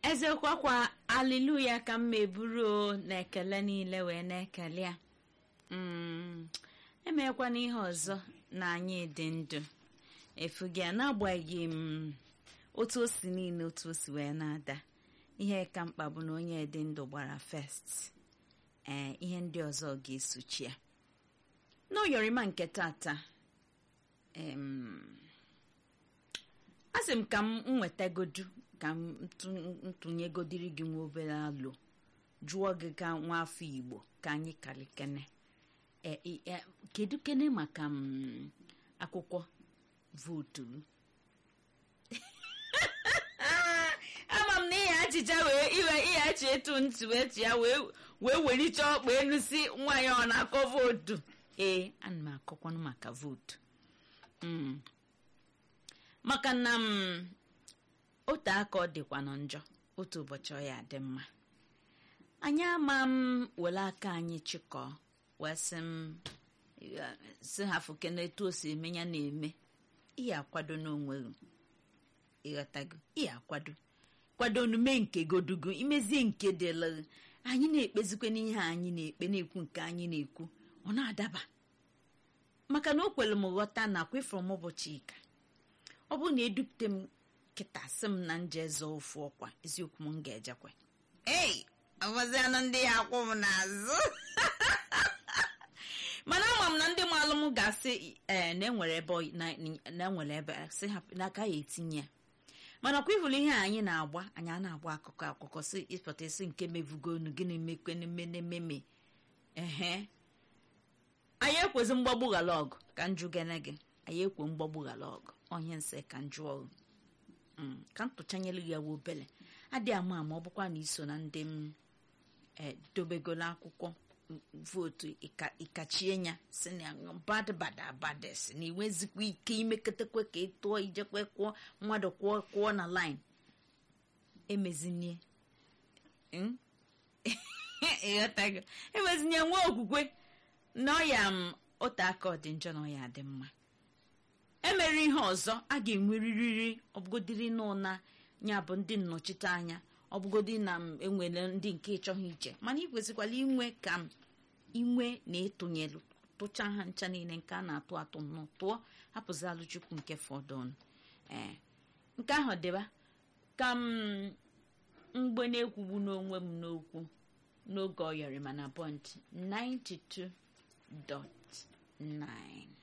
eziokwu kwa aliluya ka m eburu o na ekele niile wee na-ekele ya Mm, emekwana ihe ọzọ na anyị dị ndụ efugi ya n'agbanyeghị m otu o si niile otu o si wee na-ada ihe ka mkpa bụ na onye dị ndụ gbara fest ee ihe ndị ọzọ ga-esochi ya n'oyorima nke tata em, asị m ka m nwetagodu ka m ntụnyegodiri gị nwa obere alụ jụọ gị ka nwa afọ igbo ka anyị kalikene e, e, e, kedu kene maka m akwụkwọ vootu m ama m na ihe achịcha wee iwe ihe achị etu ntị wee tụ ya wee wee welicha ọkpa elu si nwa ya ọ na-akọ vootu ee ana m akọkwanụ maka vootu Mm. maka na m otu aka ọ dịkwa nọ njọ otu ụbọchị ọ ya adị mma anyị ama m were aka anyị chịkọọ wee sị m ya- sị ha fụke na etu o si eme ya na-eme ihe akwado n'onwe gị ịghọtago ihe akwado kwado onume nke godugo imezie nke dịla gị. anyị na-ekpezikwe n'ihe anyị na-ekpe na-ekwu nke anyị na-ekwu ọ na-adaba maka na o kwere m ghọta na kwefụrụ m ụbọchị ika ọ bụrụ na edupụta m kịta sị m na nje zọọ ofu ọkwa eziokwu m ga-ejekwe ei ọbọzianụ ndị ya akwụ m n'azụ mana ama m na ndị maalụ m ga-asị ee na enwere ebe ọ- na na enwere ebe sị ha n'aka ya etinye ya mana kwa ịhụrụ ihe a anyị na-agba anyị a na-agba akụkọ akụkọ si ịpụta isi nke mevugonu gịnị mekwenememe ehe anyị ekwezi mgbagbu ghara ọgụ ka njụ gene gị anyị ekwe mgbagbu ghara ọgụ onye nsị ka njụ ọgụ Mm, ka m tụchanyere ya wa obele adị ama ama ọ bụkwa na iso na ndị m e, dobegolo akwụkwọ m, vootu ịka- ịkachie ya si na bad bad abad si na iwezikwa ike imeketekwe ka ị tụọ ijekwe kwụọ mmadụ kwụọ kwụọ na line emezinie Mm? ịghọtago emezinye nwa okwukwe na ọya m ote aka ọ dị njọ na ọya dị mma emere ihe ọzọ a ga-enwerịrịrị ọbụgodiri n'ụna ya bụ ndị nnọchite anya ọbụgodi na m enwere ndị nke ịchọghị iche mana ị kwesịkwara inwe ka m inwe na ịtụnyelu tụcha ha ncha niile nke a na-atụ atụ nnọọ tụọ hapụzalụ chukwu nke fọdụnụ ee nke ahụ dịba ka m mgbe na-ekwugbu n'onwe m n'okwu n'oge ọ yọrọ mana bọnd 92.9